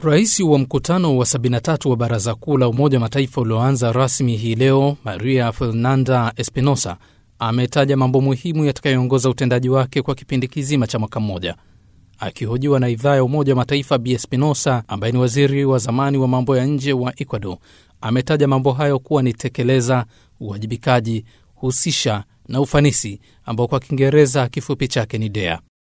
Rais wa mkutano wa 73 wa Baraza Kuu la Umoja wa Mataifa ulioanza rasmi hii leo, Maria Fernanda Espinosa ametaja mambo muhimu yatakayoongoza utendaji wake kwa kipindi kizima cha mwaka mmoja. Akihojiwa na idhaa ya Umoja wa Mataifa, Bi Espinosa ambaye ni waziri wa zamani wa mambo ya nje wa Ecuador ametaja mambo hayo kuwa ni tekeleza, uwajibikaji, husisha na ufanisi, ambao kwa Kiingereza kifupi chake ni DEA.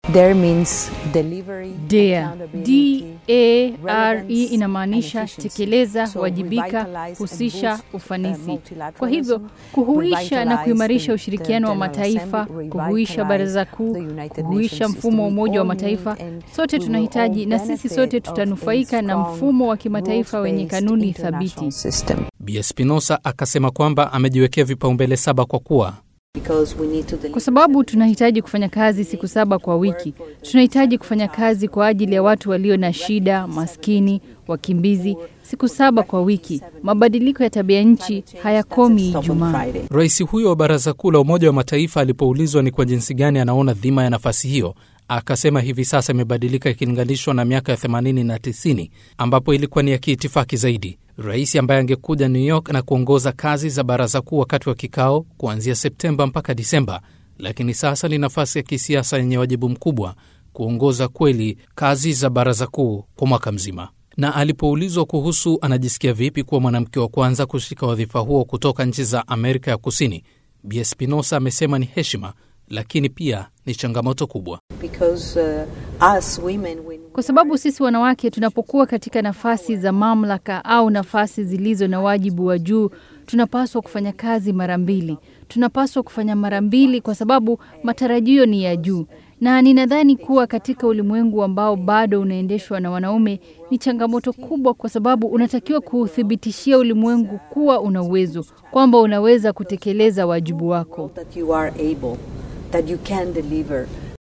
DEA, D-A-R-E inamaanisha tekeleza, wajibika, husisha, ufanisi. Kwa hivyo kuhuisha na kuimarisha ushirikiano wa mataifa, kuhuisha baraza kuu, kuhuisha mfumo wa Umoja wa Mataifa, sote tunahitaji na sisi sote tutanufaika na mfumo wa kimataifa wenye kanuni thabiti. Bi Espinosa akasema kwamba amejiwekea vipaumbele saba kwa kuwa kwa sababu tunahitaji kufanya kazi siku saba kwa wiki. Tunahitaji kufanya kazi kwa ajili ya watu walio na shida, maskini, wakimbizi, siku saba kwa wiki. Mabadiliko ya tabia nchi hayakomi Ijumaa. Rais huyo wa Baraza Kuu la Umoja wa Mataifa alipoulizwa ni kwa jinsi gani anaona dhima ya nafasi hiyo, akasema hivi sasa imebadilika ikilinganishwa na miaka ya 80 na 90 ambapo ilikuwa ni ya kiitifaki zaidi. Rais ambaye angekuja New York na kuongoza kazi za baraza kuu wakati wa kikao kuanzia Septemba mpaka Disemba, lakini sasa ni nafasi ya kisiasa yenye wajibu mkubwa kuongoza kweli kazi za baraza kuu kwa mwaka mzima. Na alipoulizwa kuhusu anajisikia vipi kuwa mwanamke wa kwanza kushika wadhifa huo kutoka nchi za Amerika ya Kusini, Bi Espinosa amesema ni heshima lakini pia ni changamoto kubwa Because, uh, us women, when... kwa sababu sisi wanawake tunapokuwa katika nafasi za mamlaka au nafasi zilizo na wajibu wa juu, tunapaswa kufanya kazi mara mbili. Tunapaswa kufanya mara mbili kwa sababu matarajio ni ya juu, na ninadhani kuwa katika ulimwengu ambao bado unaendeshwa na wanaume ni changamoto kubwa, kwa sababu unatakiwa kuuthibitishia ulimwengu kuwa una uwezo, kwamba unaweza kutekeleza wajibu wako. that you are able, that you can deliver